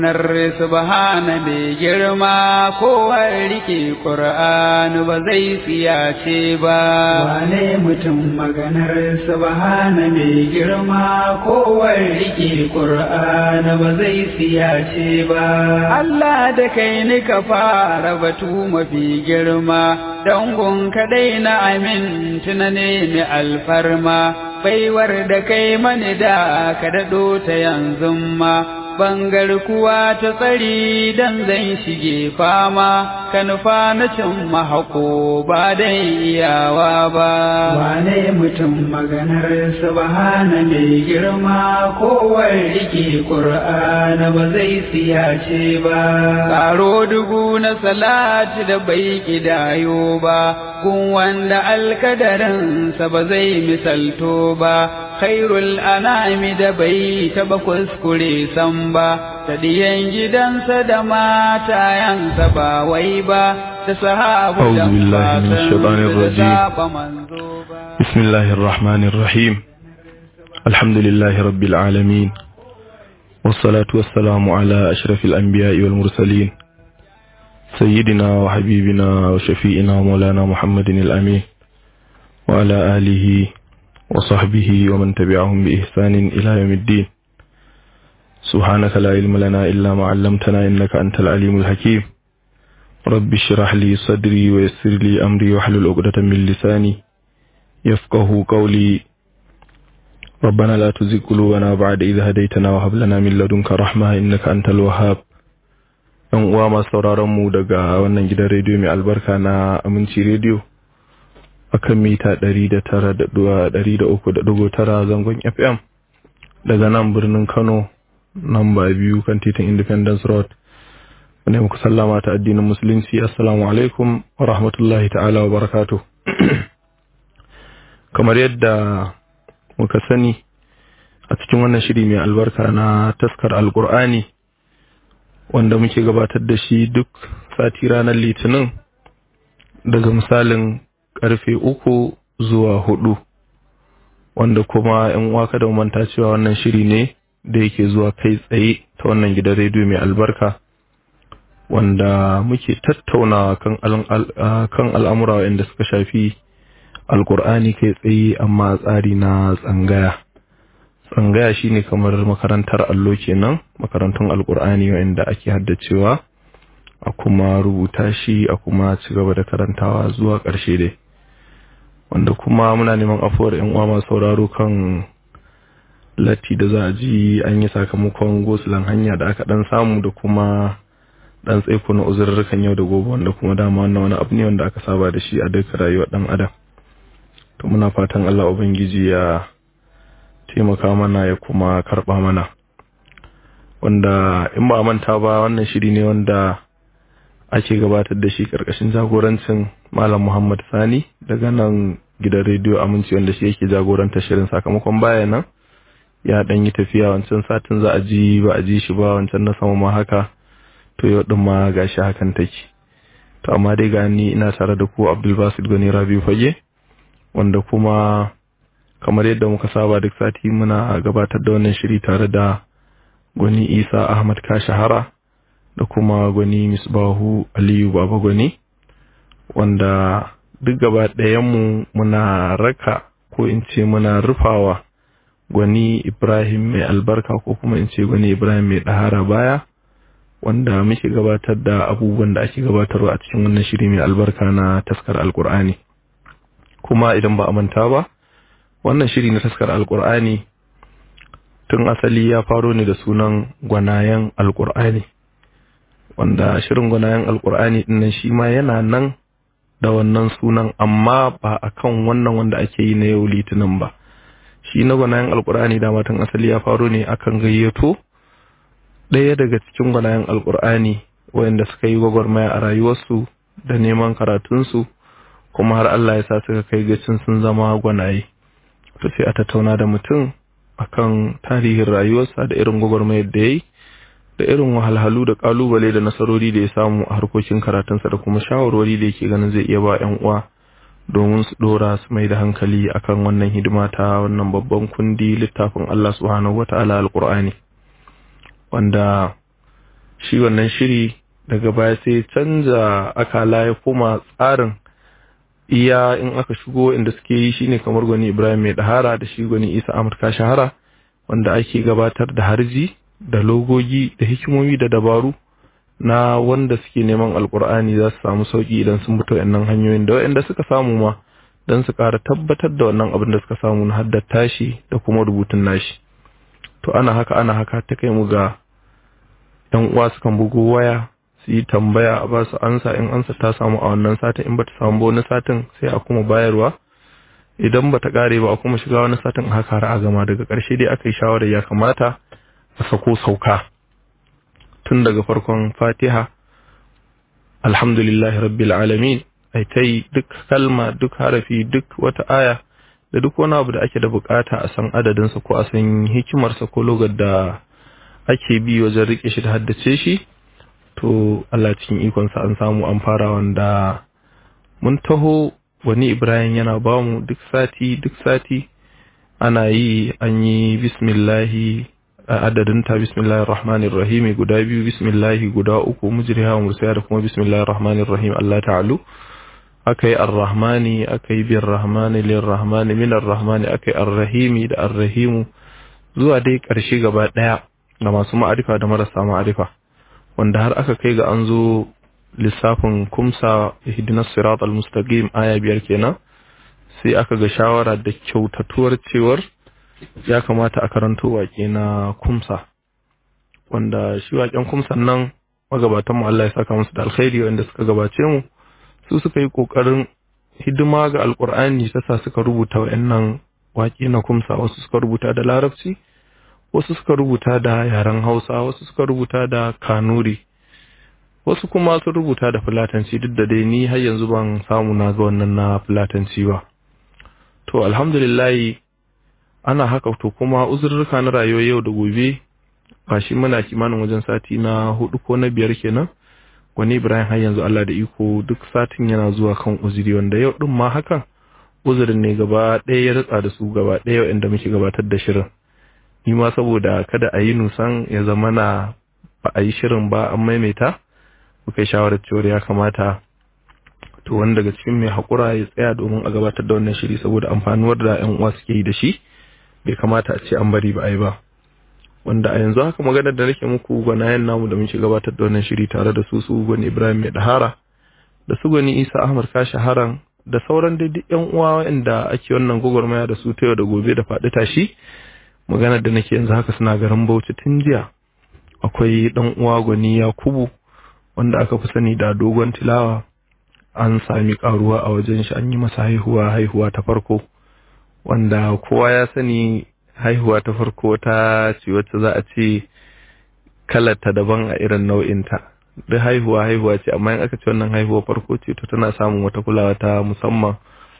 Nar subhana mai girma kowar rike Ƙur'ani ba zai siyace ba. Wane mutum maganar subhana mai girma kowar rike Ƙur'ani ba zai siyace ba. Allah da kai ni ka fara batu mafi girma, dangon kaɗai na amin tunane mai alfarma, baiwar da kai mani da ka daɗo ta yanzu ma. bangar kuwa ta tsari dan zan shige fama kan na cin mahako ba dai iyawa ba wane mutum maganar subhana mai girma kowar rike qur'ana ba zai siyace ba karo dugu na salati da bai kidayo ba gun wanda alkadarinsa ba zai misalto ba khairul anami da bai taba kuskure san ba ta diyan gidansa da matayansa ba wai ba da sahabu da بسم الله الرحمن الرحيم الحمد لله رب العالمين والصلاة والسلام على أشرف الأنبياء والمرسلين سيدنا وحبيبنا وشفيئنا ومولانا محمد الأمين وعلى آله وصحبه ومن تبعهم بإحسان إلى يوم الدين سبحانك لا علم لنا إلا ما علمتنا إنك أنت العليم الحكيم رب اشرح لي صدري ويسر لي أمري واحلل عقدة من لساني يفقه قولي ربنا لا تزغ قلوبنا بعد إذ هديتنا وهب لنا من لدنك رحمة إنك أنت الوهاب ‘Yan uwa masu sauraron mu daga wannan gidan rediyo mai albarka na Aminci Rediyo a kan mita 103.9 zangon FM daga nan birnin Kano namba biyu kan titin Independence Road. Wanda muku sallama ta addinin Musulunci, Assalamu alaikum wa rahmatullahi ta'ala wa barakatu. Kamar yadda muka sani a cikin wannan shiri mai albarka na taskar Alƙur'ani wanda muke gabatar da shi duk sati ranar Litinin daga misalin karfe uku zuwa hudu wanda kuma ‘yan uwa kada manta cewa wannan shiri ne da yake zuwa kai tsaye ta wannan gidan rediyo mai albarka wanda muke tattaunawa kan al'amura waɗanda suka shafi alkur'ani kai tsaye amma tsari na tsangaya tsangaya shine kamar makarantar allo kenan makarantun alkur'ani waɗanda ake haddacewa a kuma rubuta shi a kuma ci gaba da karantawa zuwa ƙarshe dai wanda kuma muna neman afuwar yan uwa masu sauraro kan latti da za a ji an yi sakamakon gosulan hanya da aka dan samu da kuma dan tsaiko na uzurrukan yau da gobe wanda kuma dama wannan wani abu ne wanda aka saba da shi a duka rayuwar dan adam to muna fatan Allah ubangiji ya taimaka mana ya kuma karba mana wanda in ba manta ba wannan shiri ne wanda ake gabatar da shi karkashin jagorancin Malam Muhammad Sani daga nan gidan rediyo Aminci wanda shi yake jagoranta shirin sakamakon baya nan ya dan yi tafiya wancan satin za a ji ba a ji shi ba wancan na sama ma haka to yau din ma gashi hakan take to amma dai ga ni ina tare da ku Abdul Basit Gani Rabi Fage wanda kuma kamar yadda muka saba duk sati muna gabatar da wannan shiri tare da Gwani Isa Ahmad Kashahara da kuma gwani misbahu aliyu baba gwani wanda duk gaba ɗayanmu muna raka ko in ce muna rufawa gwani ibrahim mai albarka ko kuma in ce gwani ibrahim mai ɗahara baya wanda muke gabatar da abubuwan da ake gabatarwa a cikin wannan shiri mai albarka na taskar alkur'ani kuma idan ba a manta ba wannan shiri na taskar alkur'ani tun asali ya faro ne da sunan gwanayen alkur'ani wanda shirin gwanayen alkur'ani dinnan shi ma yana nan da wannan sunan amma ba a kan wannan wanda ake yi na yau litinin ba shi na gwanayen alkur'ani da matan asali ya faro ne akan gayyato ɗaya daga cikin gwanayen alkur'ani wayanda suka yi gwagwarmaya a rayuwarsu da neman karatunsu kuma har Allah ya sa suka kai gacin sun zama gwanaye to sai a tattauna da mutum akan tarihin rayuwarsa da irin gwagwarmayar da ya yi da irin wahalhalu da kalubale da nasarori da ya samu a harkokin karatunsa da kuma shawarwari da yake ganin zai iya ba 'yan uwa domin su dora su mai da hankali akan wannan hidima ta wannan babban kundi littafin Allah subhanahu wata'ala alqur'ani wanda shi wannan shiri daga baya sai canza akala ya koma tsarin iya in aka shigo inda suke yi shine kamar gwani ibrahim mai dahara da shi gwani isa amurka shahara wanda ake gabatar da harji da logogi da hikimomi da dabaru na wanda suke neman alkur'ani za su samu sauki idan sun mutu wannan hanyoyin da waɗanda suka samu ma don su ƙara tabbatar da wannan abin da suka samu na haddata shi da kuma rubutun nashi to ana haka ana haka ta kai mu ga yan uwa sukan bugo waya su yi tambaya a ba su ansa in ansa ta samu a wannan satin in bata samu ba wani satin sai a kuma bayarwa idan bata kare ba a kuma shiga wani satin haka har a gama daga ƙarshe dai aka yi shawarar ya kamata a sako sauka tun daga farkon fatiha alhamdulillahi rabbil alamin ai ta yi duk kalma duk harafi duk wata aya da duk wani abu da ake da bukata a san adadinsa ko a san hikimarsa ko logar da ake bi wajen rike shi da haddace shi to Allah cikin ikonsa an samu an fara wanda mun taho wani Ibrahim yana bamu duk sati duk sati ana yi an yi bismillahi adadin ta bismillahir rahmanir rahim guda biyu bismillahi guda uku mujriha wa mursaya da kuma bismillahir rahmanir rahim Allah ta'alu akai ar-rahmani akai bir rahmani lir rahmani min ar-rahmani akai ar-rahimi da ar-rahimu zuwa dai karshe gaba daya ga masu ma'arifa da marasa ma'arifa wanda har aka kai ga an zo lissafin kumsa ihdinas siratal mustaqim aya biyar kenan sai aka ga shawara da kyautatuwar cewar ya kamata a karanto waƙe na kumsa wanda shi waƙen kumsan nan magabatan mu Allah ya saka musu da alkhairi wanda suka gabace mu su suka yi kokarin hidima ga alkur'ani ta sa suka rubuta wayannan waƙe na kumsa wasu suka rubuta da larabci wasu suka rubuta da yaren hausa wasu suka rubuta da kanuri wasu kuma sun rubuta da fulatanci duk da dai ni har yanzu ban samu na ga wannan na fulatanci ba to alhamdulillah ana haka to kuma uzurruka na rayuwar yau da gobe ba shi muna kimanin wajen sati na hudu ko na biyar kenan wani ibrahim har yanzu allah da iko duk satin yana zuwa kan uzuri wanda yau din ma hakan uzurin ne gaba ɗaya ya ritsa da su gaba ɗaya inda muke gabatar da shirin ni ma saboda kada a yi nusan ya zama na ba a yi shirin ba an maimaita muka yi shawarar cewar ya kamata to wani daga cikin mai haƙura ya tsaya domin a gabatar da wannan shiri saboda amfanuwar da 'yan uwa suke yi da shi bai kamata a ce an bari ba a yi ba wanda a yanzu haka maganar da nake muku gwanayen namu da muke gabatar da wannan shiri tare da su su gwani ibrahim mai dahara da su gwani isa ahmad kashi haran da sauran dai duk yan uwa wanda ake wannan gwagwarmaya da su ta yau da gobe da faɗi tashi maganar da nake yanzu haka suna garin bauchi tun jiya akwai dan uwa gwani yakubu wanda aka fi sani da dogon tilawa an sami karuwa a wajen shi an yi masa haihuwa haihuwa ta farko wanda kowa ya sani haihuwa ta farko ta ce wacce za a ce kalarta daban a irin nau'inta duk haihuwa haihuwa ce amma in aka ce wannan haihuwa farko ce to tana samun wata kulawa ta musamman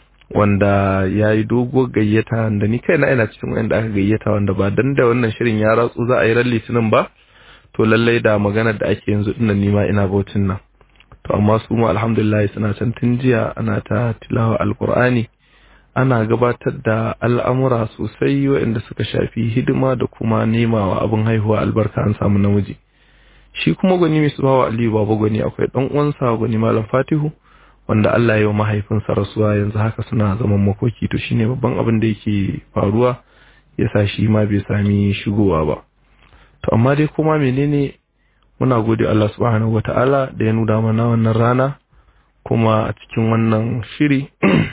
wanda ya yi doguwar gayyata da ni kaina ina cikin wanda aka gayyata wanda ba dan da wannan shirin ya ratsu za a yi ran litinin ba to lallai da maganar da ake yanzu dinnan nima ina bautin nan to amma su mu alhamdulillah suna can tun jiya ana ta tilawa alqur'ani ana gabatar da al'amura sosai waɗanda suka shafi hidima da kuma nemawa abin haihuwa albarka an samu namiji shi kuma gwani mai su bawa aliyu baba gwani akwai ɗan uwansa gwani malam fatihu wanda Allah ya yi wa mahaifinsa rasuwa yanzu haka suna zaman makoki to shine babban abin da yake faruwa ya sa shi ma bai sami shigowa ba to amma dai kuma menene muna gode Allah subhanahu wata'ala da ya nuna mana wannan rana kuma a cikin wannan shiri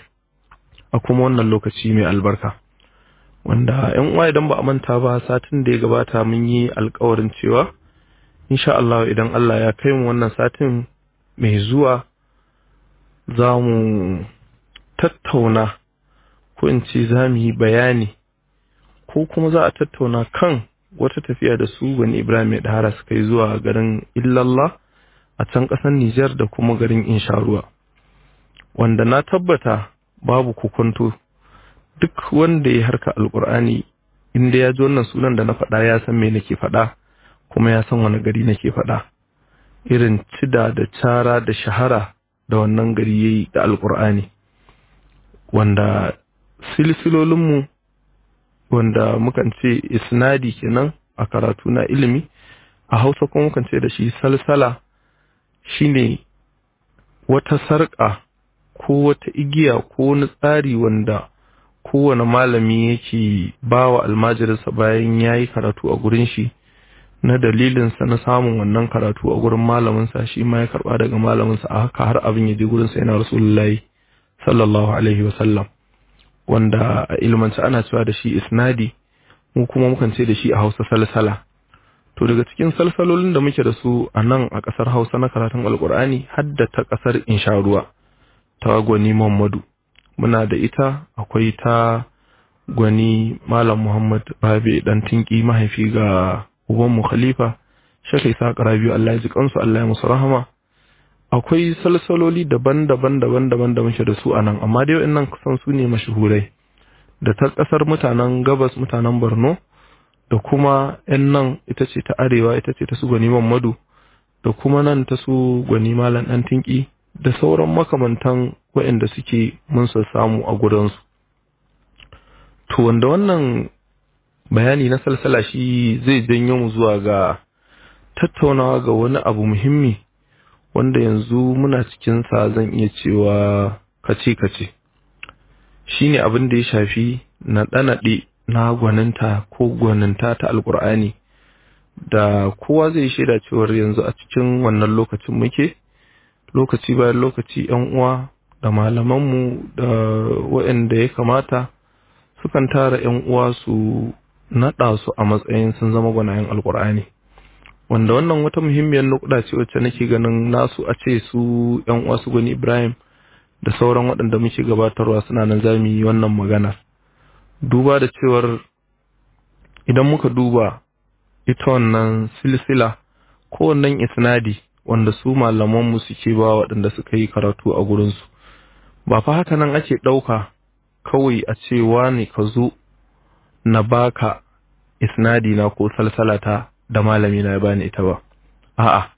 a kuma wannan lokaci mai albarka wanda yan uwa idan ba a manta ba satin da ya gabata mun yi alkawarin cewa insha Allah idan Allah ya kai mu wannan satin mai zuwa za mu tattauna ko in ce za mu yi bayani ko kuma za a tattauna kan wata tafiya da su bani Ibrahim mai dahara suka yi zuwa garin Illallah a can ƙasar Nijar da kuma garin Insharuwa wanda na tabbata babu kukunto duk wanda ya harka alkur'ani inda ya ji wannan sunan da na faɗa ya san me nake faɗa kuma ya san wani gari nake faɗa irin cida da cara da shahara da wannan gari yayi da alkur'ani wanda silsilolinmu wanda mukan ce isnadi kenan a karatu na ilimi a hausa kuma mukan ce da shi salsala shine wata sarƙa ko wata igiya ko wani tsari wanda kowane malami yake ba wa almajirinsa bayan ya yi karatu a gurin shi na dalilinsa na samun wannan karatu a gurin malaminsa shi ma ya karba daga malaminsa a haka har abin ya je gurinsa yana rasulullahi sallallahu alaihi wasallam wanda a ilmance ana cewa da shi isnadi mu kuma mukan ce da shi a hausa salsala to daga cikin salsalolin da muke da su a nan a ƙasar hausa na karatun alkur'ani hadda ta ƙasar insharuwa ta gwani muhammadu muna da ita akwai ta gwani malam muhammad babe dan tinki mahaifi ga ubanmu khalifa shakai sa biyu allah ya ji kansu allah ya musu rahama akwai salsaloli daban-daban daban-daban da muke da su a nan amma dai wa'annan kusan su ne mashahurai da ta ƙasar mutanen gabas mutanen borno da kuma 'yan nan ita ce ta arewa ita ce ta su gwani mamadu da kuma nan ta su gwani malam ɗan tinki da sauran makamantan waɗanda suke mun samu a gudansu to wanda wannan bayani na salsala shi zai janyo mu zuwa ga tattaunawa ga wani abu muhimmi wanda yanzu muna cikinsa zan iya cewa kace-kace shi ne abin da ya shafi naɗe-naɗe na gwaninta ko gwaninta ta alkur'ani da kowa zai shaida cewar yanzu a cikin wannan lokacin muke lokaci bayan lokaci yan uwa da malamanmu da waɗanda ya kamata sukan tara yan uwa su naɗa su a matsayin sun zama gwanayen alkur'ani wanda wannan wata muhimmiyar nukuda ce wacce nake ganin nasu a ce su yan uwa su gwani ibrahim da sauran waɗanda muke gabatarwa suna nan za mu yi wannan magana duba da cewar idan muka duba ita wannan silsila ko wannan isnadi wanda su malamanmu suke ba waɗanda suka yi karatu a gurinsu ba fa haka nan ake ɗauka kawai a ce ne ka zo na baka isnadi na ko salsalata da malami na ya bani ita ba a'a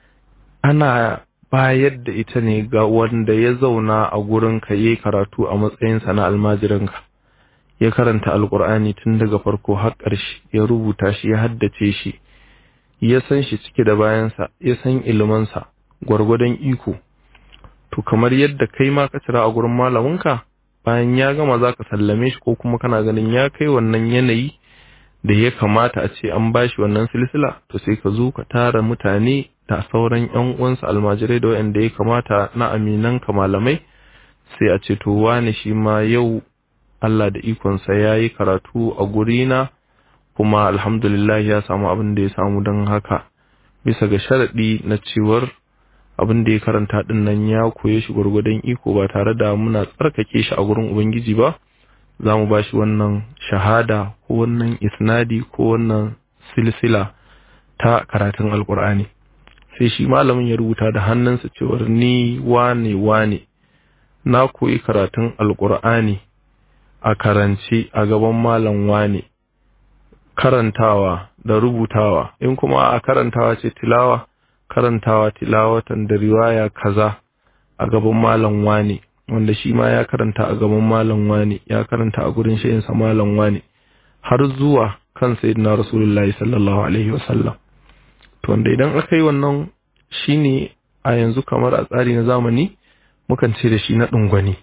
ana bayar da ita ne ga wanda ya zauna a gurin ka yi karatu a matsayinsa na almajirinka ya karanta alkur'ani tun daga farko har ƙarshe ya rubuta shi ya haddace shi ya san shi cike da bayansa ya san ilimansa gwargwadon iko to kamar yadda kai ma ka cira a gurin malaminka bayan ya gama za ka sallame shi ko kuma kana ganin ya kai wannan yanayi da ya kamata a ce an bashi wannan silsila to sai ka zo ka tara mutane da sauran yan uwansa almajirai da wanda ya kamata na aminan ka malamai sai a ce to wani shi ma yau Allah da ikonsa ya yi karatu a gurina kuma alhamdulillah ya samu abin da ya samu don haka bisa ga sharaɗi na cewar abin da ya karanta ɗin nan ya koye shi gwargwadon iko ba tare da muna tsarkake shi a gurin ubangiji ba za mu ba shi wannan shahada ko wannan isnadi ko wannan silsila ta karatun alkur'ani sai shi malamin ya rubuta da hannunsa cewar ni wane wane na koyi karatun alkur'ani a karance a gaban malam wane karantawa da rubutawa in kuma a karantawa ce tilawa karantawa tilawatan da riwaya kaza a gaban malam wane wanda shi ma ya karanta a gaban malam wane ya karanta a gurin shayinsa malam wane har zuwa kan sayyidina rasulullahi sallallahu alaihi wasallam to wanda idan aka yi wannan shine a yanzu kamar a tsari na zamani mukan ce da shi na ɗungwani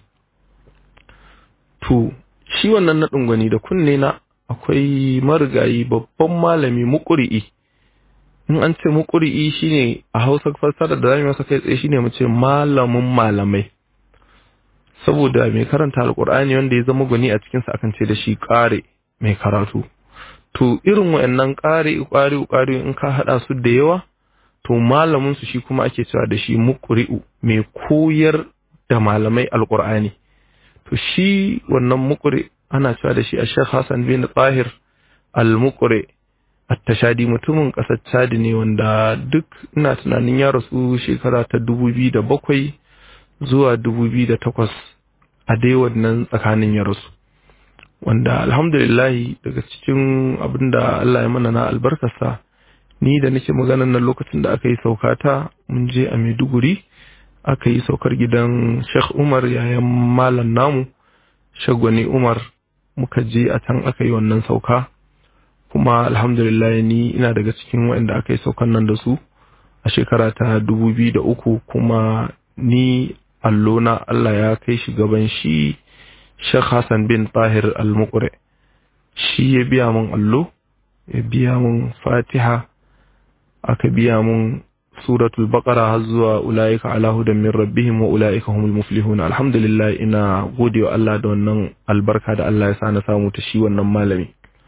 to shi wannan na ɗungwani da kunne na akwai marigayi babban malami muƙuri'i in an ce muƙuri'i shine a hausa fassara da zamu masa kai tsaye shine mu ce malamin malamai saboda mai karanta alkur'ani wanda ya zama gwani a cikin sa akan ce da shi ƙare mai karatu to irin wayannan ƙare ƙare ƙare in ka hada su da yawa to malamin su shi kuma ake cewa da shi muqri'u mai koyar da malamai alkur'ani to shi wannan muqri ana cewa da shi a Sheikh Hassan bin Tahir al-Muqri at-Tashadi mutumin ƙasar Chad ne wanda duk ina tunanin ya rasu shekara ta 2007 zuwa 2008 a dai wannan tsakanin ya rasu wanda alhamdulillah daga cikin abinda Allah ya mana na albarkarsa ni da nake maganan nan lokacin da aka yi saukata mun je a Maiduguri aka yi saukar gidan Sheikh Umar yayan malam namu Shagwani Umar muka je a can aka yi wannan sauka kuma alhamdulillah ni ina daga cikin waɗanda aka yi saukan nan da su a shekara ta dubu biyu da uku kuma ni allona Allah ya kai shi gaban shi Sheikh Hassan bin Tahir al-Muqri shi ya biya mun allo ya biya mun fatiha aka biya mun suratul baqara har zuwa ulaika ala hudan min rabbihim wa ulaika humul muflihun alhamdulillah ina godewa Allah da wannan albarka da Allah ya sa na samu ta shi wannan malami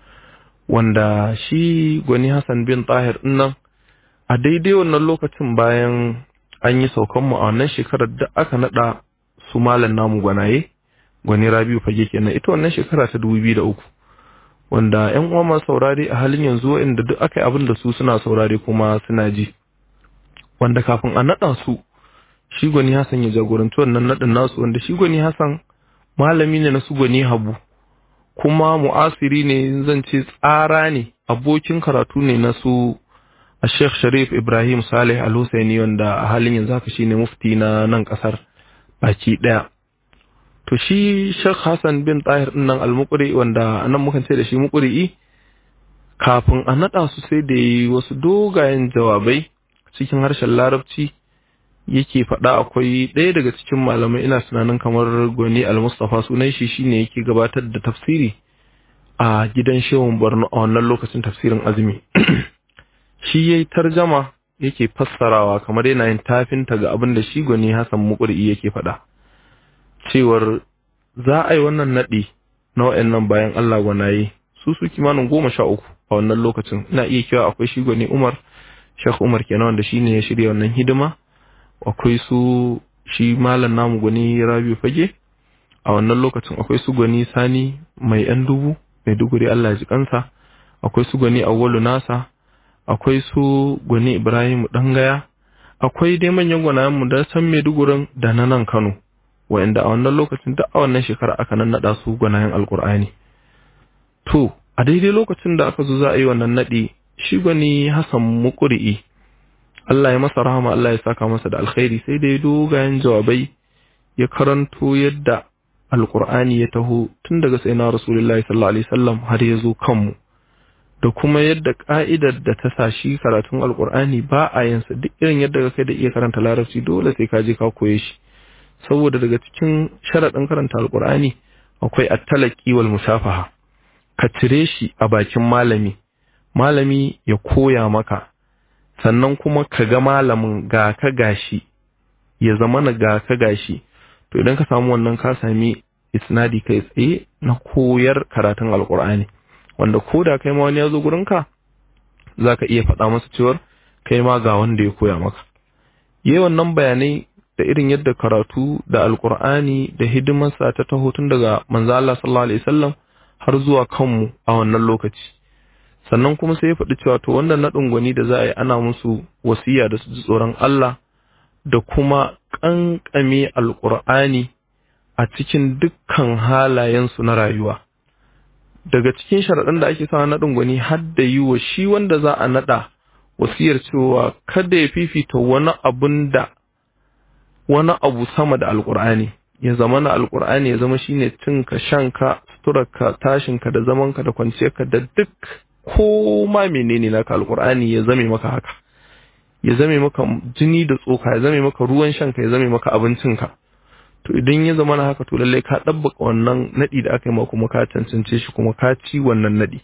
wanda shi gwani Hassan bin Tahir nan a daidai wannan lokacin bayan an yi saukan mu a wannan shekarar da aka nada su malam namu gwanaye gwani Rabiu fage kenan ita wannan shekara ta 2003 wanda ƴan uwa masu saurare a halin yanzu inda duk aka yi abin da su suna saurare kuma suna ji wanda kafin a nada su shi gwani Hassan ya jagoranci wannan nadin nasu wanda shi gwani Hassan malami ne na su gwani Habu kuma mu'asiri ne zan ce tsara ne abokin karatu ne na su a Sheikh Sharif Ibrahim Saleh Al-Husaini wanda a halin yanzu haka shine mufti na nan kasar baki daya to shi Sheikh Hassan bin Tahir din nan al-Muqri wanda nan mukan ce da shi Muqri'i kafin a nada su sai da yi wasu dogayen jawabai cikin harshen Larabci yake faɗa akwai ɗaya daga cikin malamai ina tunanin kamar Gwani Al-Mustafa sunan shi shine yake gabatar da tafsiri a gidan Shehun Borno a wannan lokacin tafsirin azumi shi yayi tarjama yake fassarawa kamar yana yin tafinta ga abin da shi Gwani Hassan Muqri yake faɗa cewar za a yi wannan naɗi na wa'annan bayan Allah gwanaye su su kimanin goma sha uku a wannan lokacin ina iya cewa akwai shi Gwani Umar Sheikh Umar kenan wanda shine ya shirya wannan hidima akwai su shi malam namu gwani rabi fage a wannan lokacin akwai su gwani sani mai yan dubu mai duguri Allah ji kansa akwai su gwani awwalu nasa akwai su gwani ibrahim dangaya akwai dai manyan gwanayen mu da san Maidugurin da na nan Kano wa'anda a wannan lokacin da a wannan shekara aka nan nada su gwanayen alkur'ani to a daidai lokacin da aka zo za a yi wannan nadi shi gwani Hassan Muqri'i Allah ya masa rahama Allah ya saka masa da alkhairi sai dai dogayen jawabai ya karanto yadda alkur'ani ya taho tun daga sayyidina rasulullahi sallallahu alaihi wasallam har ya zo kanmu da kuma yadda ka'idar da ta sa shi karatun alkur'ani ba a yin sa duk irin yadda kai da iya karanta larabci dole sai ka je ka koye shi saboda daga cikin sharadin karanta alkur'ani akwai at-talaqi wal musafaha ka cire shi a bakin malami malami ya koya maka sannan kuma ka ga malamin ga ka gashi ya zama na ga ka gashi to idan ka samu wannan ka sami isnadi kai tsaye na koyar karatun alkur'ani wanda ko da kai ma wani ya zo gurinka za ka iya faɗa masa cewar kai ma ga wanda ya koya maka yi wannan bayanai da irin yadda karatu da alkur'ani da hidimarsa ta taho tun daga manzo Allah sallallahu alaihi wasallam har zuwa kanmu a wannan lokaci sannan kuma sai ya faɗi cewa to wannan naɗin gwani da za a yi ana musu wasiya da su ji tsoron Allah da kuma ƙanƙame alƙur'ani a cikin dukkan halayensu na rayuwa daga cikin sharaɗin da ake sa naɗin gwani har da yi wa shi wanda za a naɗa wasiyar cewa kada ya fifita wani abun da wani abu sama da alƙur'ani ya zama na alƙur'ani ya zama shine cinka shanka suturarka tashinka da zamanka da kwanciyarka da duk ko ma menene naka alkur'ani ya zame maka haka ya zame maka jini da tsoka ya zame maka ruwan shanka ya zame maka abincinka to idan ya zama na haka to lallai ka dabbaka wannan nadi da aka yi maka kuma ka cancance shi kuma ka ci wannan nadi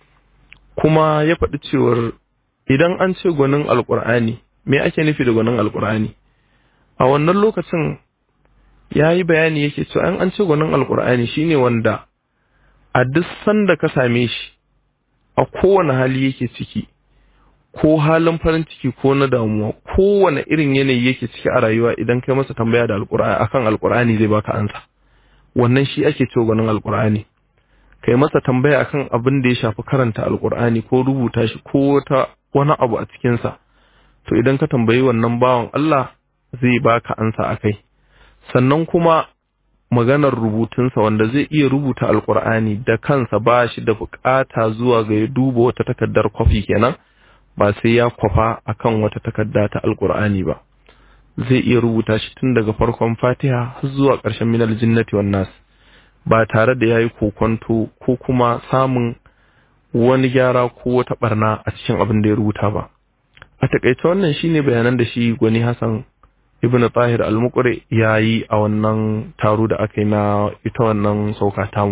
kuma ya faɗi cewar idan an ce gwanin alkur'ani me ake nufi da gwanin alkur'ani a wannan lokacin ya yi bayani yake cewa an an ce gwanin alkur'ani shine wanda a duk sanda ka same shi a kowane hali yake ciki ko halin farin ciki ko na damuwa kowane irin yanayi yake ciki a rayuwa idan kai masa tambaya da alkur'ani akan alkur'ani zai baka ansa wannan shi ake cewa gwanin alkur'ani kai masa tambaya akan abin da ya shafi karanta alkur'ani ko rubuta shi ko wata wani abu a cikinsa to idan ka tambayi wannan bawan Allah zai baka ansa akai sannan kuma maganar rubutunsa wanda zai iya rubuta alkur'ani da kansa ba shi da bukata zuwa ga ya duba wata takardar kwafi kenan ba sai ya kwafa akan wata takarda ta alkur'ani ba zai iya rubuta shi tun daga farkon fatiha har zuwa ƙarshen minal jinnati wan nas ba tare da yayi kokonto ko kuma samun wani gyara ko wata barna a cikin abin da ya rubuta ba a takaice wannan shine bayanan da shi gwani hassan ibn tahir al-muqri ya yi a wannan taro da aka yi na ita wannan sauka tamu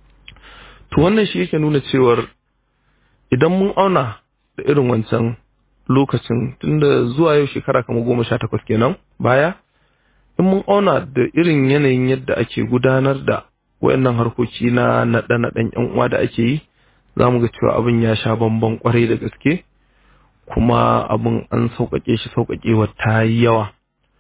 to wannan shi yake nuna cewar idan mun auna da irin wancan lokacin tunda zuwa yau shekara kamar goma sha takwas kenan baya in mun auna da irin yanayin yadda ake gudanar da wayannan harkoki na naɗe-naɗen yan uwa da ake yi za mu ga cewa abin ya sha bamban kwarai da gaske kuma abin an sauƙaƙe shi sauƙaƙewa ta yi yawa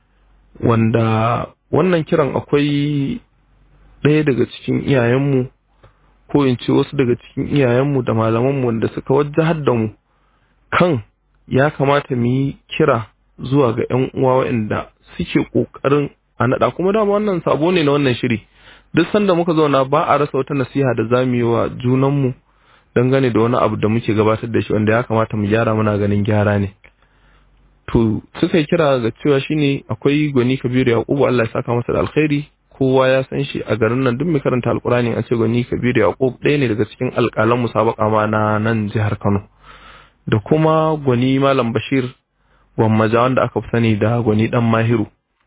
wanda wannan kiran akwai ɗaya daga cikin iyayenmu ko in ce wasu daga cikin iyayenmu da malamanmu wanda suka wajahar da mu kan ya kamata mu yi kira zuwa ga 'yan uwa waɗanda suke ƙoƙarin a naɗa kuma dama wannan sabo ne na wannan shiri duk sanda muka zauna ba a rasa wata nasiha da za mu yi wa junanmu dangane da wani abu da muke gabatar da shi wanda ya kamata mu gyara muna ganin gyara ne to suka yi kira ga cewa shine akwai gwani kabiru yaqubu Allah ya saka masa da alkhairi kowa ya san shi a garin nan duk mai karanta alkurani an ce gwani kabiru yaqub ɗaya ne daga cikin alƙalan musabaka ma na nan jihar Kano da kuma gwani malam bashir gwammaja wanda aka fi sani da gwani dan mahiru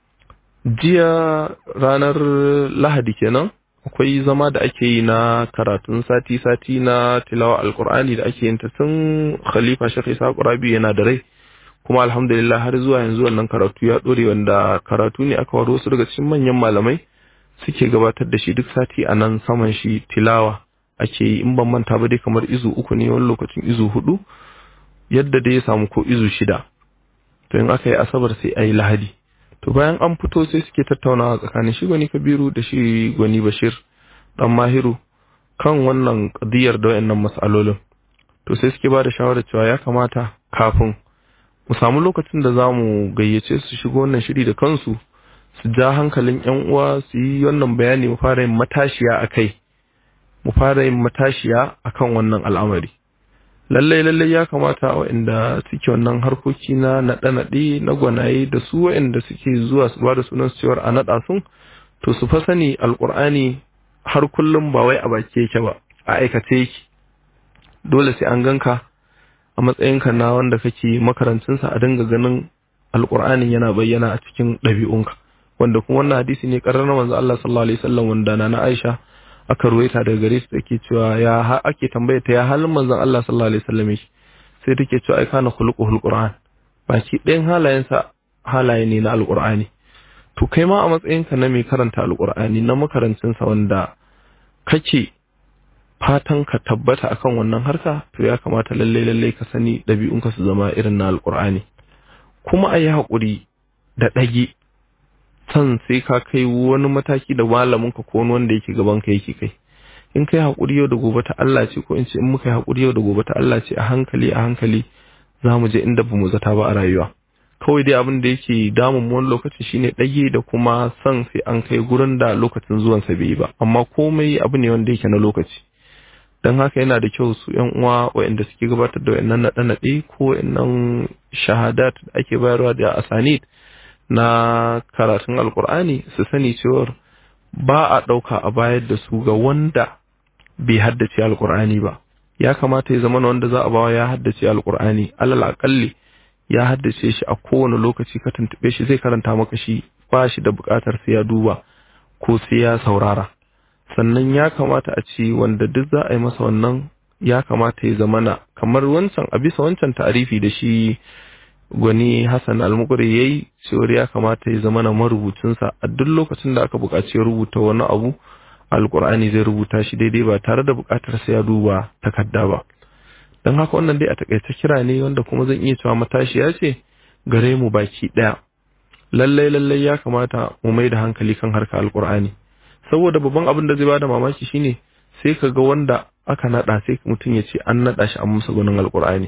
jiya ranar lahadi kenan akwai zama da ake yi na karatun sati-sati na tilawa alkur'ani da ake yin ta tun khalifa shekhi rabi yana da rai kuma alhamdulillah har zuwa yanzu wannan karatu ya dore wanda karatu ne aka waro wasu daga cikin manyan malamai suke gabatar da shi duk sati a nan saman shi tilawa ake yi in ban manta ba dai kamar izu uku ne wani lokacin izu hudu yadda dai ya samu ko izu shida to in aka yi asabar sai a yi lahadi to bayan an fito sai suke tattaunawa tsakanin shi gwani kabiru da shi gwani bashir dan mahiru kan wannan kadiyar da wayannan mas'alolin to sai suke ba da shawarar cewa ya kamata kafin mu samu lokacin da za mu gayyace su shigo wannan shiri da kansu su ja hankalin yan uwa su yi wannan bayani mu fara yin matashiya a kai mu fara yin matashiya a kan wannan al'amari lallai lallai ya kamata waɗanda suke wannan harkoki na naɗe-naɗe na gwanaye da su waɗanda suke zuwa su ba da sunan cewar a naɗa sun to su fa sani alƙur'ani har kullum ba wai a baki yake ba a aikace yake dole sai an ganka a matsayinka na wanda kake makarancinsa a dinga ganin alƙur'anin yana bayyana a cikin ɗabi'unka wanda kuma wannan hadisi ne ƙarar manzo Allah sallallahu alaihi wasallam wanda na Aisha aka ruwaita daga gare su take cewa ya ake tambaya ta ya halin manzon Allah sallallahu alaihi wasallam shi sai take cewa ai kana khuluquhul qur'an baki ɗayan halayensa halaye ne na alqur'ani to kai ma a matsayinka na mai karanta alqur'ani na makarancin sa wanda kake fatan ka tabbata akan wannan harka to ya kamata lalle lalle ka sani ɗabi'unka su zama irin na alqur'ani kuma ayi haƙuri da ɗage san sai ka kai wani mataki da malaminka ko wani wanda yake gaban ka yake kai in kai haƙuri yau da gobe ta Allah ce ko in ce in muka yi haƙuri yau da gobe ta Allah ce a hankali a hankali za mu je inda ba mu zata ba a rayuwa kawai dai abin da yake damun mu wani lokaci shine ɗage da kuma san sai an kai gurin da lokacin zuwan sa bai ba amma komai abu ne wanda yake na lokaci dan haka yana da kyau su yan uwa waɗanda suke gabatar da wayannan naɗe-naɗe ko wayannan shahadat da ake bayarwa da asanid na karatun alkur'ani su sani cewar ba a ɗauka a bayar da su ga wanda bai haddace alkur'ani ba ya kamata ya zama wanda za a bawa ya haddace alkur'ani alal akalli ya haddace shi a kowane lokaci ka tuntube shi zai karanta maka shi ba shi da buƙatar sai ya duba ko sai ya saurara sannan ya kamata a ce wanda duk za a yi masa wannan ya kamata ya zamana kamar wancan a bisa wancan ta'arifi da shi gwani Hassan almukuri ya yi cewar ya kamata ya zama na marubucinsa a duk lokacin da aka buƙaci ya rubuta wani abu alƙur'ani zai rubuta shi daidai ba tare da buƙatar sai ya duba takarda ba don haka wannan dai a takaice kira ne wanda kuma zan iya cewa matashiya ce gare mu baki ɗaya lallai lallai ya kamata mu mai da hankali kan harka alƙur'ani saboda babban abin da zai bada mamaki shine sai ka ga wanda aka naɗa sai mutum ya ce an naɗa shi an masa gwanin alƙur'ani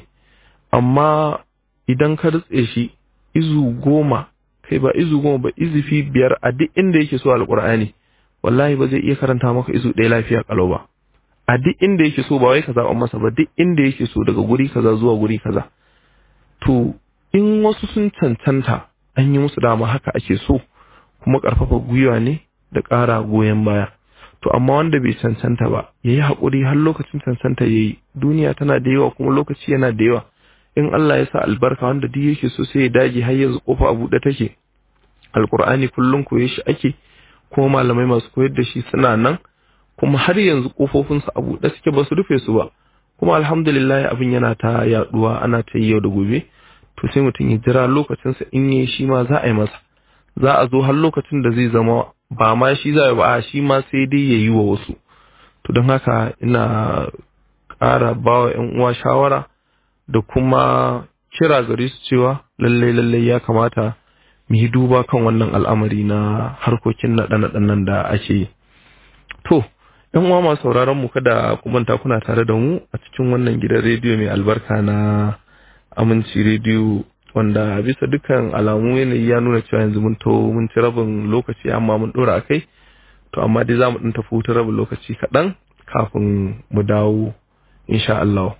amma idan ka rutse shi izu goma kai ba izu goma ba izifi biyar a duk inda yake so alƙur'ani wallahi ba zai iya karanta maka izu ɗaya lafiya kalau ba a duk inda yake so ba wai ka zaɓa masa ba duk inda yake so daga guri kaza zuwa guri kaza to in wasu sun cancanta an yi musu dama haka ake so kuma ƙarfafa gwiwa ne da ƙara goyon baya to amma wanda bai cancanta ba ya yi haƙuri har lokacin cancanta ya yi duniya tana da yawa kuma lokaci yana da yawa in Allah ya sa albarka wanda duk yake so sai ya dage har yanzu kofa a buɗe take alkur'ani kullum koye shi ake kuma malamai masu koyar da shi suna nan kuma har yanzu kofofinsu a buɗe suke ba su rufe su ba kuma alhamdulillah abin yana ta yaduwa ana ta yi yau da gobe to sai mutum ya jira lokacinsa in yi shi ma za a yi masa za a zo har lokacin da zai zama ba ma shi za ba a shi ma sai dai ya yi wa wasu to don haka ina ƙara ba wa ‘yan uwa shawara da kuma kira gare su cewa lallai lallai ya kamata mu yi duba kan wannan al'amari na harkokin naɗe-naɗen nan da ake yi to ‘yan uwa masu sauraron mu kada ku manta kuna tare da mu a cikin wannan gidan rediyo mai albarka na aminci rediyo wanda bisa dukkan alamu yanayi ya nuna cewa yanzu mun to mun ci rabin lokaci amma mun dora akai to amma dai za mu ɗin tafi hutun rabin lokaci kaɗan kafin mu dawo insha Allah.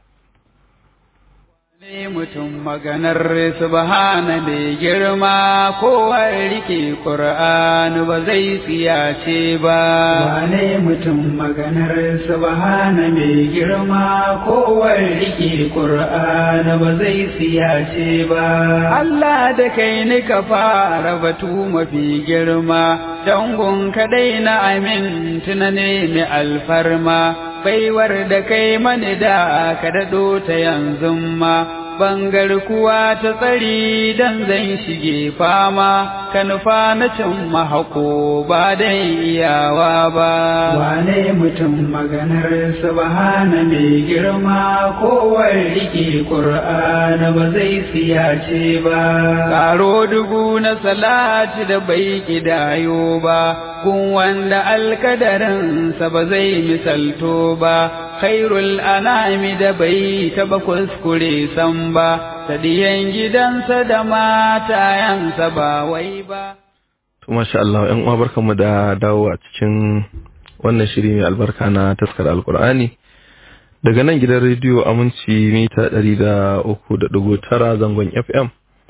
Ne mutum maganar subhana mai girma kowar rike ƙur'ani ba zai tsiyace ba. Wane mutum maganar subhana mai girma kowar rike ƙur'ani ba zai tsiyace ba. Allah da kai ni ka fara batu mafi girma, dangon kaɗai na amin tunane mai alfarma. baiwar da kai mani da ka daɗo ta yanzu ma, bangar kuwa ta tsari dan zan shige fama, ka nufa na cin mahako ba dai iyawa ba. Wane mutum maganar subhana mai girma kowar rike ƙur'ana ba zai siyace ba. Karo dubu na salati da bai kidayo ba, gun wanda alkadarinsa ba zai misalto ba khairul anami da bai taba kuskure san ba sadiyan gidansa da matayansa ba wai ba to masha Allah ƴan uwa barkamu da dawo a cikin wannan shiri mai albarka na taskar alkur'ani daga nan gidan rediyo aminci mita ɗari da uku da ɗigo tara zangon fm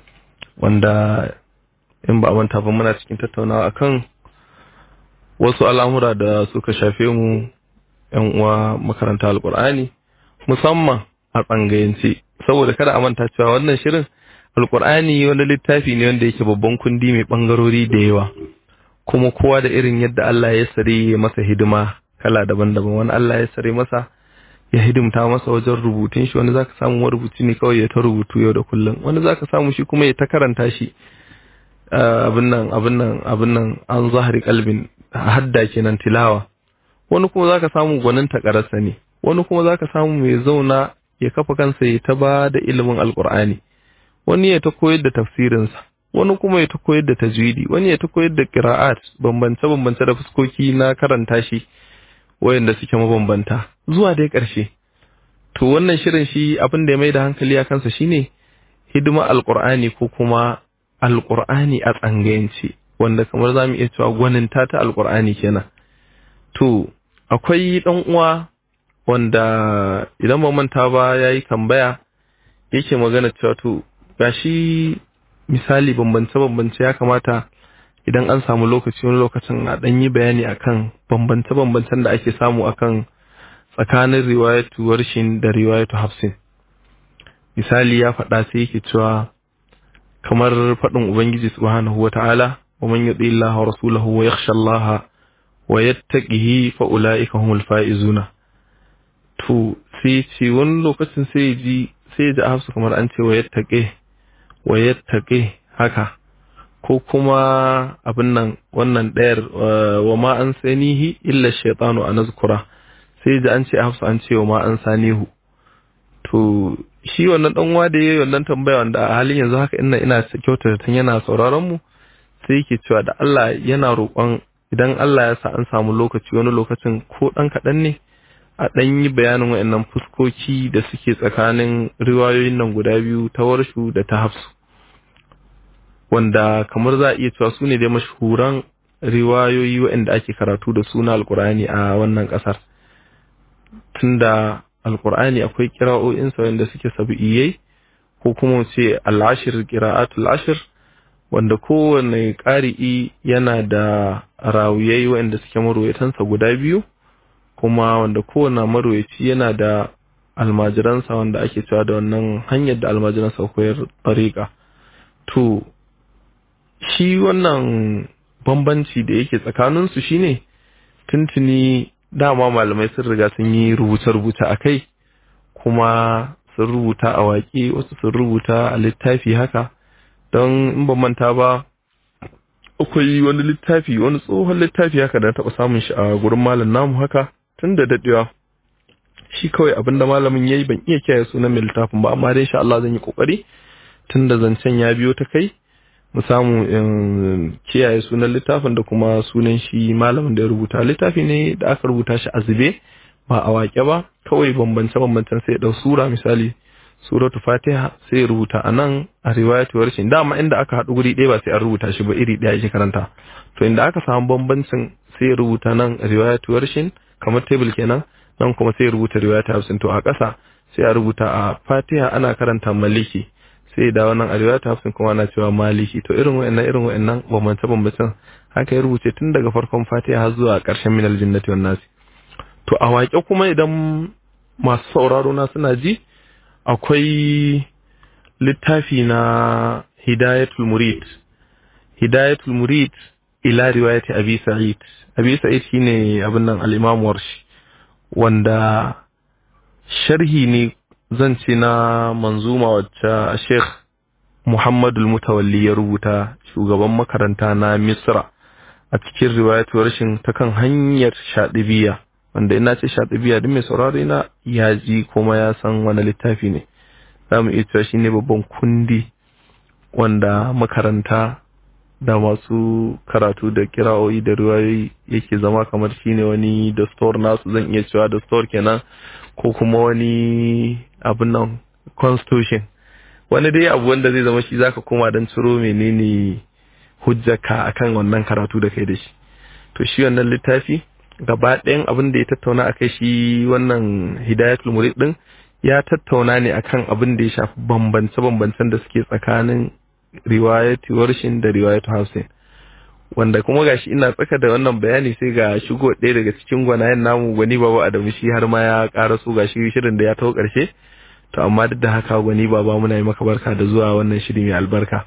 wanda in ba a manta ba muna cikin tattaunawa akan wasu al'amura da suka shafe mu ‘yan uwa makaranta alƙur'ani musamman a tsangayance saboda kada a manta cewa wannan shirin alƙur'ani wani littafi ne wanda yake babban kundi mai ɓangarori da yawa kuma kowa da irin yadda Allah ya sare masa hidima kala daban-daban wani Allah ya sare masa ya hidimta masa wajen rubutun shi wani zaka samu marubuci ne kawai ya ta rubutu yau da kullum wani zaka samu shi kuma ya ta karanta shi abin nan abin nan abin nan an zahari kalbin hadda kenan tilawa wani kuma zaka samu gwanin takararsa ne wani kuma zaka samu mai zauna ya kafa kansa ya ta ba da ilimin alkur'ani wani ya ta koyar da tafsirinsa wani kuma ya ta koyar da tajwidi wani ya ta koyar da qira'at bambance bambance da fuskoki na karanta shi wayanda suke mabambanta zuwa dai ƙarshe to wannan shirin shi abin da ya mai da hankali a kansa shine hidima alkur'ani ko kuma alkur'ani a tsangayance wanda kamar za mu iya cewa gwaninta ta alkur'ani kenan to akwai ɗan uwa wanda idan ba manta ba ya yi tambaya yake magana cewa to gashi misali bambance-bambance ya kamata idan an samu lokaci wani lokacin a ɗan yi bayani akan bambance-bambancen da ake samu akan tsakanin riwayatu warshin da riwayatu hafsin misali ya faɗa sai yake cewa kamar faɗin ubangiji subhanahu wa ta'ala wa man yuti Allah wa rasulahu wa yakhsha Allah wa yattaqihi fa ulaika humul faizuna to sai ce wani lokacin sai ji sai ji hafsu kamar an ce wa yattaqi wa yattaqi haka ko kuma abin nan wannan ɗayar wa ma an sanihi illa shaytanu an azkura sai ji an ce hafsu an ce wa ma an sanihu to shi wannan dan uwa da yayi wannan tambaya wanda a halin yanzu haka ina ina kyautata tun yana sauraron mu sai yake cewa da Allah yana roƙon idan Allah ya sa an samu lokaci wani lokacin ko dan kaɗan ne a ɗan yi bayanin waɗannan fuskoki da suke tsakanin riwayoyin nan guda biyu ta warshu da ta hafsu wanda kamar za a iya cewa su ne dai mashhuran riwayoyi waɗanda ake karatu da suna alkur'ani a wannan ƙasar tunda alkur'ani akwai kira'o'insa wanda suke sabi'iyai ko kuma ce al'ashir qira'atul ashir wanda kowane ƙari'i yana da rawuyai waɗanda suke marwayatansa guda biyu kuma wanda kowane marwayaci yana da almajiransa wanda ake cewa da wannan hanyar da almajiransa koyar tariƙa to shi wannan bambanci da yake tsakaninsu shine tuntuni dama malamai sun riga sun yi rubuce-rubuce a kai kuma sun rubuta a waƙe wasu sun rubuta a littafi haka don in ban manta ba akwai wani littafi wani tsohon littafi haka da na taɓa samun shi a gurin malam namu haka tun da daɗewa shi kawai abinda malamin ya yi ban iya kiyaye sunan mai littafin ba amma dai insha Allah zan yi kokari tun da zancen ya biyo ta kai mu samu in kiyaye sunan littafin da kuma sunan shi malamin da ya rubuta littafi ne da aka rubuta shi a zube ba a waƙe ba kawai bambance bambancen sai ɗau sura misali suratu fatiha sai ya rubuta a nan a riwayatu warshin dama inda aka haɗu guri ɗaya ba sai an rubuta shi ba iri ɗaya ake karanta to inda aka samu bambancin sai ya rubuta nan riwayatu warshin kamar table kenan nan kuma sai ya rubuta riwayatu hafsin to a ƙasa sai a rubuta a fatiha ana karanta maliki sai da wannan a riwayatu hafsin kuma ana cewa maliki to irin wa'annan irin wa'annan bambance bambancen haka ya rubuce tun daga farkon fatiha har zuwa ƙarshen minal jinnati wan nasi to a waƙe kuma idan masu sauraro na suna ji akwai littafi na hidayatul murid hidayatul murid ila riwayati abi sa'id abi sa'id shine abin nan al-imam warshi wanda sharhi ne zan ce na manzuma wacce Sheikh Muhammadul Mutawalli ya rubuta shugaban makaranta na Misra a cikin riwayatu warshin ta kan hanyar shaɗibiya wanda ina ce shaɗibiya duk mai saurari na ya ji kuma ya san wani littafi ne za mu iya cewa shi ne babban kundi wanda makaranta da masu karatu da kira'o'i da riwayoyi yake zama kamar shi ne wani dastor nasu zan iya cewa dastor kenan ko kuma wani abin nan constitution wani dai abu wanda zai zama shi zaka koma don ciro menene hujjaka akan wannan karatu da kai da shi to shi wannan littafi gaba ɗayan abin da ya tattauna akai shi wannan hidayatul murid din ya tattauna ne akan abin da ya shafi bambance-bambancen da suke tsakanin riwayatu warshin da riwayatu hausin wanda kuma gashi ina tsaka da wannan bayani sai ga shigo ɗaya daga cikin gwanayen namu gwani baba adamu shi har ma ya ƙara su ga shirin da ya taho ƙarshe to amma duk da haka gwani baba muna yi maka barka da zuwa wannan shiri mai albarka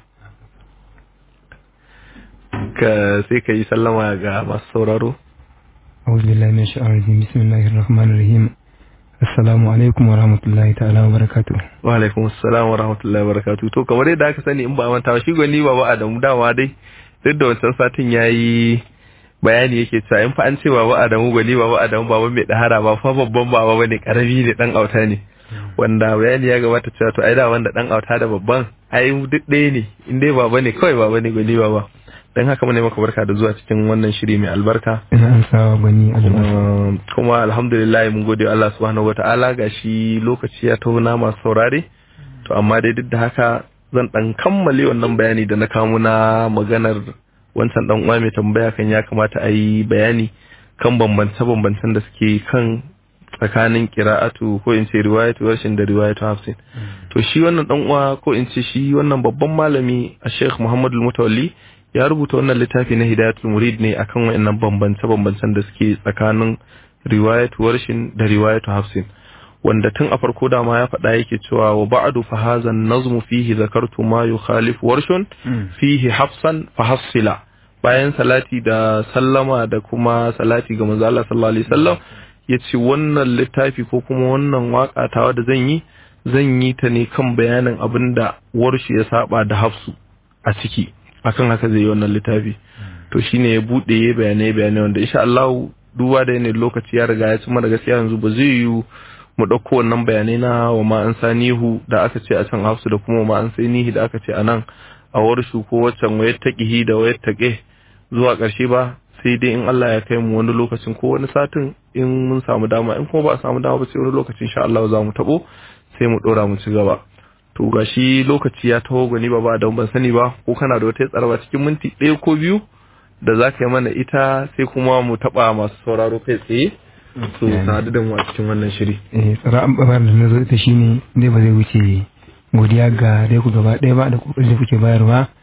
ka sai ka yi sallama ga masu sauraro أعوذ بالله من الشيطان الرجيم بسم الله الرحمن الرحيم السلام عليكم ورحمة الله تعالى وبركاته wa alaikum assalam wa rahmatullahi wa barakatuh to kamar yadda aka sani in ba manta ba shi gwani baba Adamu dawa dai duk da wancan satin yayi bayani yake cewa in fa an ce baba Adamu gwani baba Adamu baba mai dahara ba fa babban baba bane karami ne dan auta ne wanda bayani ya gabata cewa to ai da wanda dan auta da babban ai duk ɗaya ne in dai baba ne kawai baba ne gwani baba dan haka mune maka barka da zuwa cikin wannan shiri mai albarka ina amsawa gwani albarka Um, kuma alhamdulillah mun gode wa Allah subhanahu wataala gashi lokaci ya taho na masu saurare to amma dai duk da haka zan dan kammale wannan bayani da na kawo na maganar wancan dan uwa mai tambaya kan ya kamata a yi bayani kan bambance bambancen da suke kan tsakanin qira'atu ko in ce riwayatu warshin da riwayatu hafsin to shi wannan dan uwa ko in ce shi wannan babban malami a Sheikh Muhammadu Mutawalli ya rubuta wannan littafi na Hidayatul Murid ne akan wayannan bambance-bambancen da suke tsakanin riwayatu warshin da riwayatu hafsin wanda tun a farko dama ya faɗa yake cewa wa ba'du fa hadha an-nazmu fihi zakartu ma yukhalifu warshun fihi hafsan fa hafsila bayan salati da sallama da kuma salati ga manzo Allah sallallahu alaihi wasallam yace wannan littafi ko kuma wannan waka tawa da zan yi zan yi ta ne kan bayanin abinda warshi ya saba da hafsu a ciki akan haka zai yi wannan littafi to shine ya bude ya bayanai bayanai wanda insha Allah duba da yanayin lokaci ya riga ya cimma da gaskiya yanzu ba zai yi mu ɗauko wannan bayanai na wa ma an sanihu da aka ce a can hafsu da kuma wa ma an sanihi da aka ce a nan a warshu ko waccan wayar taqihi da wayar taqe zuwa ƙarshe ba sai dai in Allah ya kai mu wani lokacin ko wani satin in mun samu dama in kuma ba a samu dama ba sai wani lokacin insha Allah za mu tabo sai mu dora mu ci gaba to gashi lokaci ya taho gani ba ba da ban sani ba ko kana da wata tsaraba cikin minti ɗaya ko biyu da za ka yi mana ita sai kuma mu taɓa masu sauraro kai tsaye su sadu da mu a cikin wannan shiri eh tsara an babar da na zo ita shine dai ba zai wuce godiya ga dai ku gaba ɗaya ba da kokarin da kuke bayarwa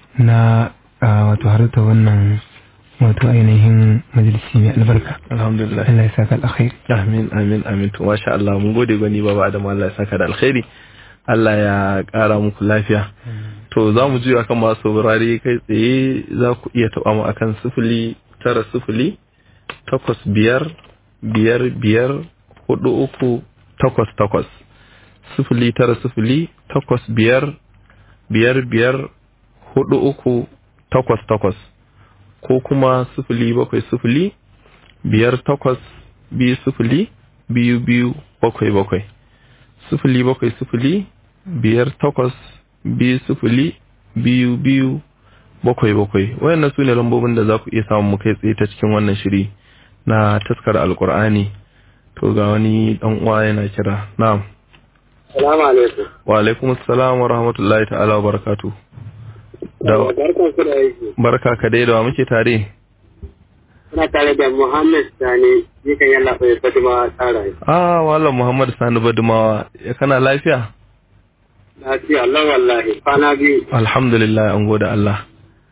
na wato haruta wannan wato ainihin majalisi mai albarka alhamdulillah Allah ya saka alkhairi amin amin amin to masha Allah mun gode gwani baba Adam Allah ya saka da alkhairi Allah ya kara muku lafiya to za mu juya kan masu saurare kai tsaye za ku iya taɓa mu akan sifili tara sifili takwas biyar biyar biyar hudu uku takwas takwas sifili tara sifili takwas biyar biyar biyar hudu uku takwas takwas ko kuma sifili bakwai sifili biyar takwas biyu sifili biyu biyu bakwai bakwai sifili bakwai sifili biyar takwas biyu sifili biyu biyu bakwai bakwai wayannan su ne lambobin da za ku iya samun mu kai tsaye ta cikin wannan shiri na taskar alkur'ani to ga wani dan uwa yana kira na'am Salamu alaikum. wa alaikum assalam wa rahmatullahi ta'ala wa barakatuh da Barkan ku da aiki. barka ka dai da wa muke tare Ina tare da Muhammad Sani, jikan yalla bai Fatima tsara. ah wallan muhammad sani badumawa ya kana lafiya Lafiya Allah wallahi. Kwana biyu. alhamdulillah an gode Allah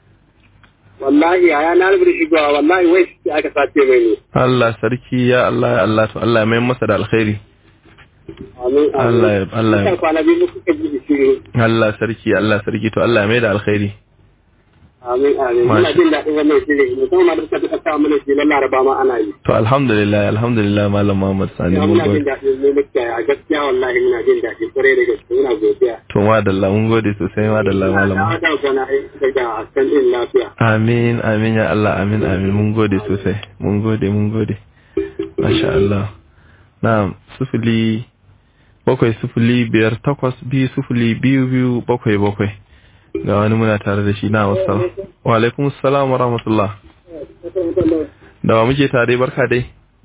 Wallahi a yana rubuta shigowa wallahi wai shi aka sace mai ne. Allah sarki ya Allah ya Allah to Allah ya mai masa da alkhairi Amin. amin. Allah ya- Allah ya- Kuka kwana biyu kuka ji da shiru. Allah sarki Allah sarki to Allah ya mai da alkhairi Amin amin. Masha- Muna jin daɗin wannan shirin. Musamman ma da suka duka sa mana shi na Laraba ma ana yi. to alhamdulillah alhamdulillah malam Muhammad Sani Ya mun muna jin gode daɗin mu muke a gaskiya wallahi muna jin daɗi kwarai da gaske muna godiya. to madalla mun gode sosai madalla malam Na Muhammad. da gana daga san din lafiya. amin amin ya Allah amin amin mun gode sosai mun gode mun gode masha Allah na'am sufuli bakwai sufuli biyar takwas biyu sufuli biyu biyu bakwai bakwai ga wani muna tare da shi na wasu wa alaikum salam wa rahmatullah da wa muke tare barka dai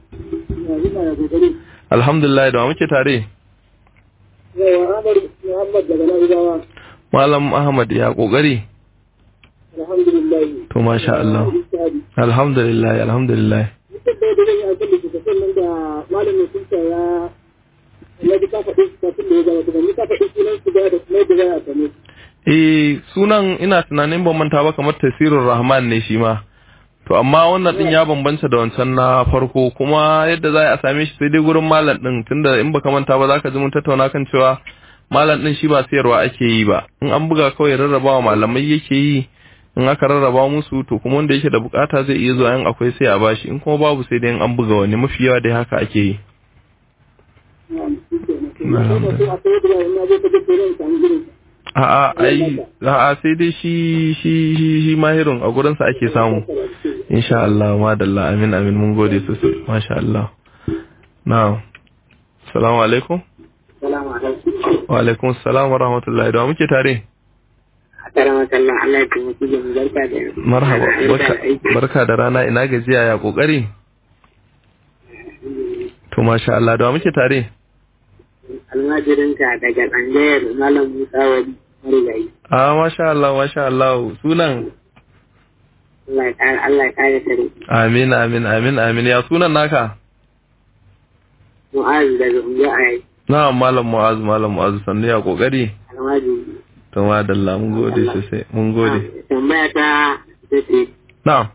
alhamdulillah da wa muke tare Yawa Ahmad Muhammad daga Na'ibawa. malam ahmad ya kokari Alhamdulillah. to masha Allah alhamdulillah alhamdulillah Duk da yadda zan yi aiki da kusan nan da malamin sunta ya ya ji ka faɗi kafin da ya gaba da ni ka faɗi sunan su da da kuma da ya same. eh sunan ina tunanin ban manta ba kamar tafsirur rahman ne shi ma to amma wannan din ya bambanta da wancan na farko kuma yadda za a same shi sai dai gurin malam din tunda in baka manta ba zaka ji mun tattauna kan cewa malam din shi ba sayarwa ake yi ba in an buga kawai rarrabawa malamai yake yi in aka rarraba musu to kuma wanda yake da bukata zai iya zuwa in akwai sai a bashi in kuma babu sai dai in an buga wani mafi yawa dai haka ake yi a'a ai a'a sai dai shi shi shi shi mahirin a gurin sa ake samu insha Allah madalla amin amin mun gode sosai masha Allah na'am assalamu alaikum Salamu alaikum. wa alaikum assalam wa rahmatullahi da wa muke tare Karama kallon Allah ya taimaki da mu barka da marhaba barka barka da rana ina gajiya ya kokari to masha Allah da wa muke tare almajirinka daga tsangayar Malam Musa Wali Marigayi. ah masha Allah masha Allah sunan Allah ya ƙara Allah ya ƙara tare. amin amin amin amin ya sunan naka Mu'az daga Unguwa a yi. na'am malam mu'az malam mu'az sannu ya kokari Almajiri. to madalla mun gode sosai mun gode Tambaya ta ita ce. na'am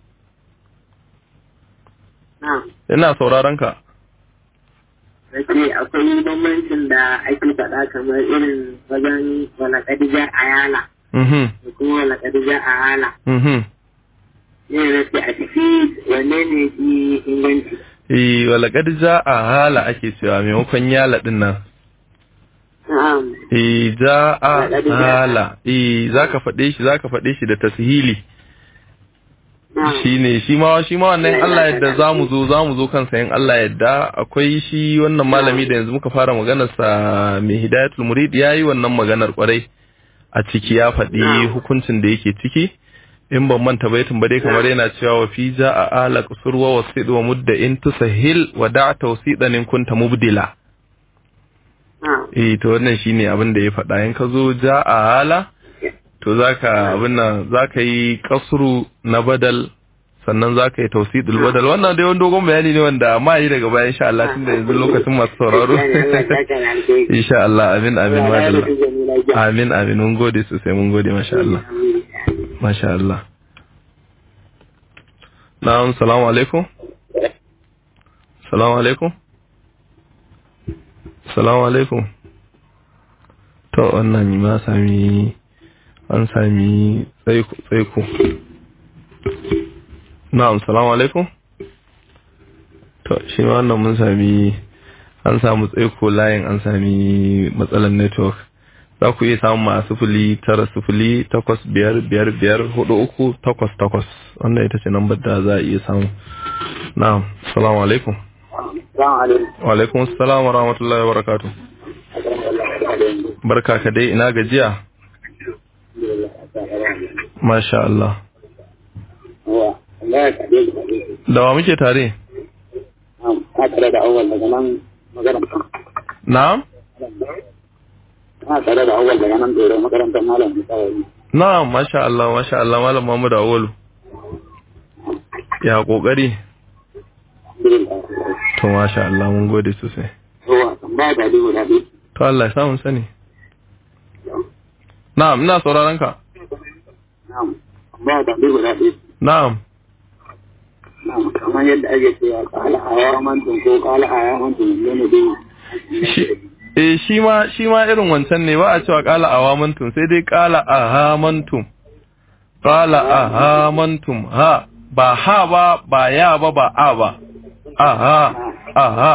Na. ina sauraron ka Nace akwai bambancin da ake faɗa kamar irin wajen wala kadija a yala mhm da kuma wala kadija a hala. mhm Ne na ce a ciki wanne ne fi inganci. eh wala kad a hala ake cewa maimakon yala din nan Na'am. eh ja'a Wala kad ja'a. hala eh zaka faɗe shi zaka faɗe shi da tashili Na'am. shine shi ma shi ma wannan Allah yadda zamu zo zamu zo kansa in Allah yadda akwai shi wannan malami da yanzu muka fara maganar sa mai hidayatul murid yayi wannan maganar kwarai a ciki ya faɗi hukuncin da yake ciki in ban manta baitin ba dai kamar yana cewa wa fi ja'a ala qusur wa wasid wa mudda in tusahil wa da'a tawsidan in kunta mubdila Na'am. eh to wannan shine abin da ya faɗa in ka zo ja'a ala to zaka abin nan zaka yi kasru na badal sannan zaka yi tawsidul badal wannan dai wani dogon bayani ne wanda ma yi daga baya insha Allah tunda yanzu lokacin masu sauraro Allah ya saka da alheri. insha Allah amin amin Allah ya madalla rufe mu lafiya. amin amin mun gode sosai mun gode masha Allah Amin. masha Allah na'am salamu alaikum salamu alaikum salamu alaikum to wannan ma sami an sami tsaiko na'am salamu alaikum to shi ma wannan mun sami an samu tsaiko layin an sami matsalar network za ku iya samun ma sufuli tara sufuli takwas biyar biyar biyar hudu uku takwas takwas wannan ita ce lambar da za a iya samu na'am salamu alaikum wa alaikum salam wa rahmatullahi wa barakatuh barka ka dai ina gajiya masha Allah da wa muke tare da awal daga nan makarantar na'am na tare da awal daga nan dore makarantar malam misali na'am masha Allah masha Allah malam Muhammad Awolu ya kokari to masha Allah mun gode sosai yawa tambaya da dubu da biyu to Allah ya samu sani na'am ina sauraron ka na'am tambaya da dubu da biyu na'am na'am kamar yadda ake cewa kala haya mantun ko kala haya mantun ne ne dai shi eh shi ma shi ma irin wancan ne ba a cewa qala awamantum sai dai qala ahamantum qala ahamantum ha ba ha ba ba ya ba ba a ba aha aha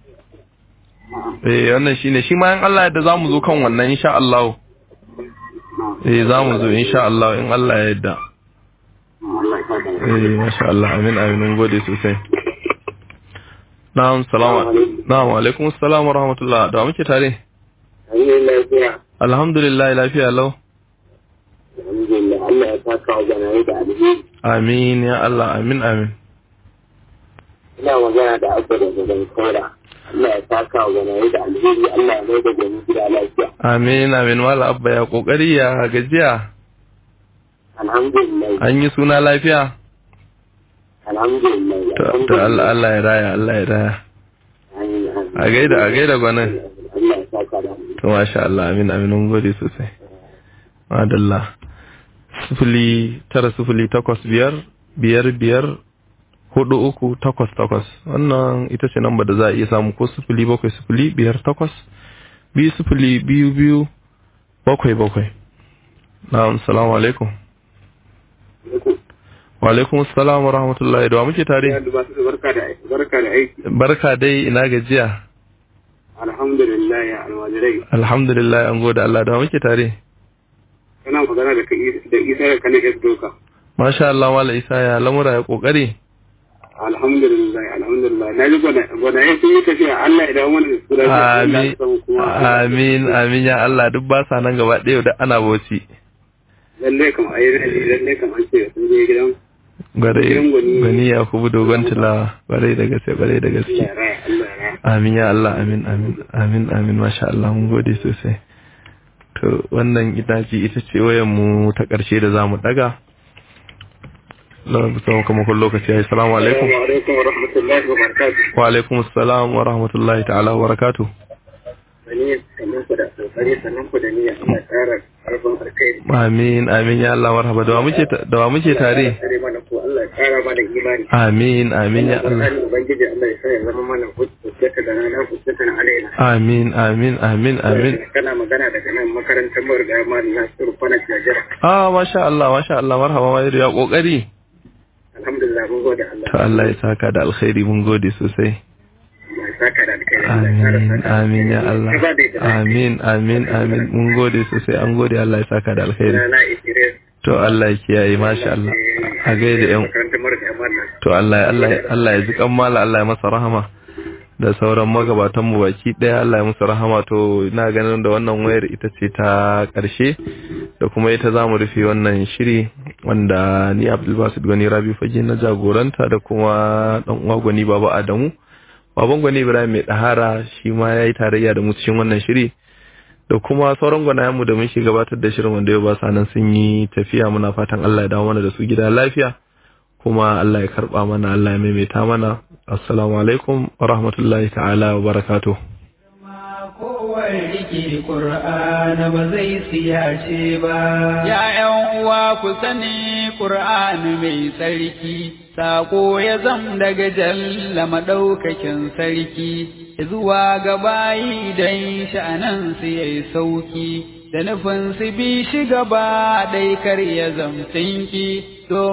eh wannan shine shi ma in Allah yadda zamu zo kan wannan insha Allah eh zamu zo insha Allah in Allah ya yadda Allah ya saka eh masha Allah amin amin mun gode sosai na'am salamu na'am alaikum assalam wa rahmatullah da wa muke tare Ayi lafiya alhamdulillah lafiya lau alhamdulillah Allah ya saka wa janayi da alheri amin ya Allah amin amin ina magana da abba da gaban kora Allah ya saka wa janayi da alheri Allah ya mai da gani gida lafiya amin amin wala abba ya kokari ya gajiya alhamdulillah an yi suna lafiya alhamdulillah to to Allah Allah ya raya Allah ya raya Amin, amin. a gaida a gaida gwanin Allah ya saka da alheri. to masha Allah amin amin mun gode sosai madalla sufuli tara sufuli takwas biyar biyar biyar hudu uku takwas takwas wannan ita ce namba da za a iya samu ko sufuli bakwai sufuli biyar takwas biyu sufuli biyu biyu bakwai bakwai na'am salamu alaikum wa alaikum assalam wa rahmatullahi da wa muke tare barka da barka da aiki barka dai ina gajiya alhamdulillah ya alwajirai alhamdulillah an gode Allah da wa muke tare kana magana da kai da isa da kane da doka Masha Allah Mala Isa ya lamura ya kokari. alhamdulillah alhamdulillah na ji gwana gwana ya sun yi tafiya Allah ya dawo mana da su lafiya Allah Amin. ya samu kuma Amin amin ya Allah duk ba sa nan gaba ɗaya da ana bauchi. lalle kam ayi rali lalle kam an ce sun je gidan Gwarai Gidan gwani. gwani ya kubu dogon tilawa gwarai da gaske gwarai da Allah gaske. ya raya Allah ya raya Amin ya Allah amin amin amin amin masha Allah mun gode sosai. To wannan ita ce ita ce wayan mu ta ƙarshe da zamu daga. Lawan kusa kuma kun lokaci yayi assalamu alaikum. Assalamu alaikum wa rahmatullahi wa barakatuh Wa alaikum assalam wa rahmatullahi ta'ala wa barakatuh. sani sannan ku da kokari sannan ku da niyya Allah ya tsara karfin alkhairi Amin amin ya Allah marhaba da wa muke ta- da wa muke tare. tsare mana ko Allah ya tsara mana imani Amin amin ya Allah. Alƙur'ani ubangiji Allah ya sa ya zama mana hujjata da rana hujjata na alaina Amin amin amin amin. kana magana daga nan makarantar mu da Malam Nasiru Kwana Jajara Ah masha Allah masha Allah marhaba ma ya kokari. alhamdulillah mun gode Allah To Allah ya saka da alkhairi mun gode sosai. Allah ya saka da alkhairi Allah ya tsara Amin saka amin ya Allah. Ba da ita. Amin amin amin mun gode sosai an gode Allah ya saka da alkhairi. na Idris To Allah ya kiyaye masha Allah. A gaida yan makarantar mu da Malam to Allah Allah Allah ya ji kan mala Allah ya masa rahama. da sauran magabatan mu baki daya Allah ya musu rahama to ina ganin da wannan wayar ita ce ta karshe da kuma ita zamu rufe wannan shiri wanda ni Abdul Basit Gani Rabi fage na jagoranta da kuma dan uwa Gwani Baba Adamu baban Gwani Ibrahim mai dahara shi ma yayi tarayya da mu cikin wannan shiri da kuma sauran gwanayen mu da muke gabatar da shirin wanda yau ba sa nan sun yi tafiya muna fatan Allah ya dawo mana da su gida lafiya kuma Allah ya karba mana Allah ya maimaita mana assalamu alaikum wa rahmatullahi ta'ala wa barakatuh kowar rike ƙur'ana ba zai siyace ba. Ya ’yan uwa ku sani ƙur'ani mai tsarki, saƙo ya zam daga jalla maɗaukakin sarki, zuwa ga bayi don sha'anan su yayi sauki, da nufin su bi shi gaba ɗai kar ya zamtinki.